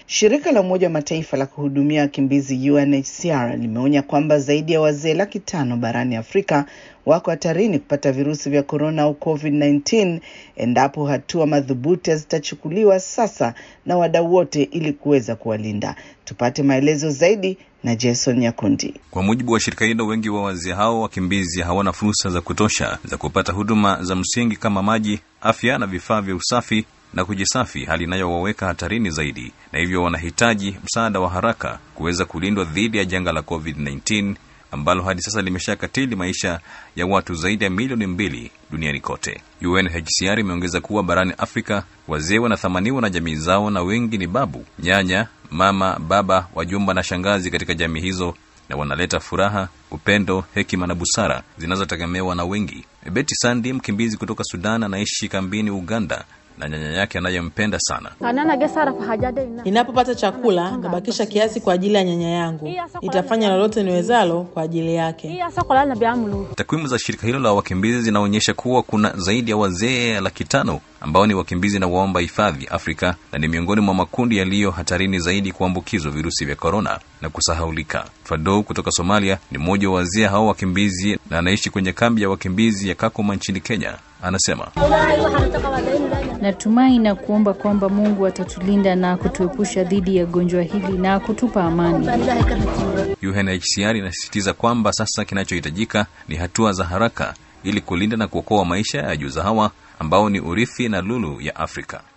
Shirika la Umoja wa Mataifa la kuhudumia wakimbizi UNHCR limeonya kwamba zaidi ya wazee laki tano barani Afrika wako hatarini kupata virusi vya korona au COVID-19 endapo hatua madhubuti hazitachukuliwa sasa na wadau wote ili kuweza kuwalinda. Tupate maelezo zaidi na Jason Nyakundi. Kwa mujibu wa shirika hilo, wengi wa wazee hao wakimbizi hawana fursa za kutosha za kupata huduma za msingi kama maji, afya na vifaa vya usafi na kujisafi, hali inayowaweka hatarini zaidi, na hivyo wanahitaji msaada wa haraka kuweza kulindwa dhidi ya janga la COVID-19 ambalo hadi sasa limeshakatili maisha ya watu zaidi ya milioni mbili duniani kote. UNHCR imeongeza kuwa barani Afrika wazee wanathamaniwa na jamii zao, na wengi ni babu, nyanya, mama, baba, wajumba na shangazi katika jamii hizo, na wanaleta furaha, upendo, hekima na busara zinazotegemewa na wengi. Betty Sandi, mkimbizi kutoka Sudan, anaishi kambini Uganda na nyanya yake anayempenda sana. Ninapopata chakula nabakisha kiasi kwa ajili ya nyanya yangu. Nitafanya lolote niwezalo kwa ajili yake. Takwimu za shirika hilo la wakimbizi zinaonyesha kuwa kuna zaidi ya wazee laki tano ambao ni wakimbizi na waomba hifadhi Afrika, na ni miongoni mwa makundi yaliyo hatarini zaidi kuambukizwa virusi vya korona na kusahaulika. Fadou kutoka Somalia ni mmoja wa wazee hao wakimbizi na anaishi kwenye kambi ya wakimbizi ya Kakuma nchini Kenya. Anasema, natumai na kuomba kwamba Mungu atatulinda na kutuepusha dhidi ya gonjwa hili na kutupa amani. UNHCR inasisitiza kwamba sasa kinachohitajika ni hatua za haraka ili kulinda na kuokoa maisha ya juza hawa ambao ni urithi na lulu ya Afrika.